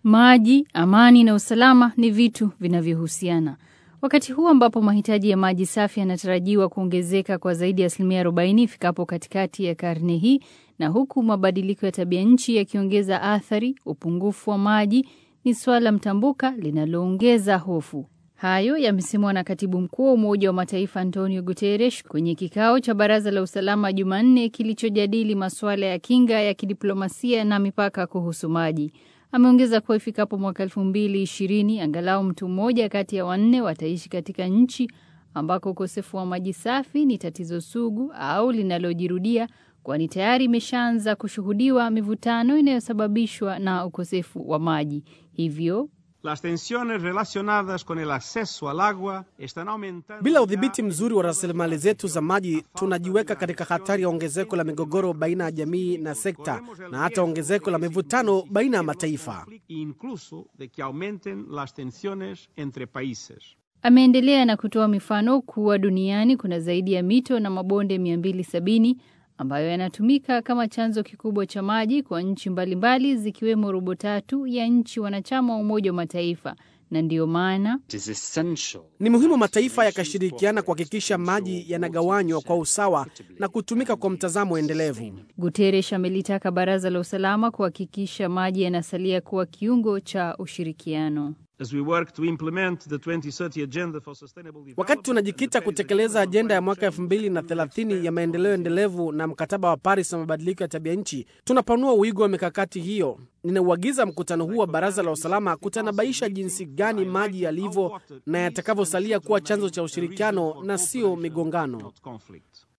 Maji, amani na usalama ni vitu vinavyohusiana. Wakati huu ambapo mahitaji ya maji safi yanatarajiwa kuongezeka kwa zaidi ya asilimia 40 ifikapo katikati ya karne hii, na huku mabadiliko ya tabia nchi yakiongeza athari, upungufu wa maji ni swala mtambuka linaloongeza hofu. Hayo yamesemwa na katibu mkuu wa Umoja wa Mataifa Antonio Guterres kwenye kikao cha Baraza la Usalama Jumanne kilichojadili masuala ya kinga ya kidiplomasia na mipaka kuhusu maji. Ameongeza kuwa ifikapo mwaka elfu mbili ishirini angalau mtu mmoja kati ya wanne wataishi katika nchi ambako ukosefu wa maji safi ni tatizo sugu au linalojirudia, kwani tayari imeshaanza kushuhudiwa mivutano inayosababishwa na ukosefu wa maji. Hivyo Las tensiones relacionadas con el acceso al agua están aumentando. Bila udhibiti mzuri wa rasilimali zetu za maji, tunajiweka katika hatari ya ongezeko la migogoro baina ya jamii na sekta na hata ongezeko la mivutano baina ya mataifa. Incluso de que aumenten las tensiones entre países. Ameendelea na kutoa mifano kuwa duniani kuna zaidi ya mito na mabonde 270 ambayo yanatumika kama chanzo kikubwa cha maji kwa nchi mbalimbali zikiwemo robo tatu ya nchi wanachama wa Umoja wa Mataifa, na ndiyo maana Ni muhimu mataifa yakashirikiana kuhakikisha maji yanagawanywa kwa usawa na kutumika kwa mtazamo endelevu. Guterres amelitaka Baraza la Usalama kuhakikisha maji yanasalia kuwa kiungo cha ushirikiano. As we work to implement the 2030 agenda for sustainable development, Wakati tunajikita kutekeleza ajenda ya mwaka 2030 ya maendeleo endelevu na mkataba wa Paris wa mabadiliko ya tabia nchi, tunapanua wigo wa mikakati hiyo. Ninauagiza mkutano huu wa Baraza la Usalama kutanabaisha jinsi gani maji yalivyo na yatakavyosalia kuwa chanzo cha ushirikiano na sio migongano. not conflict.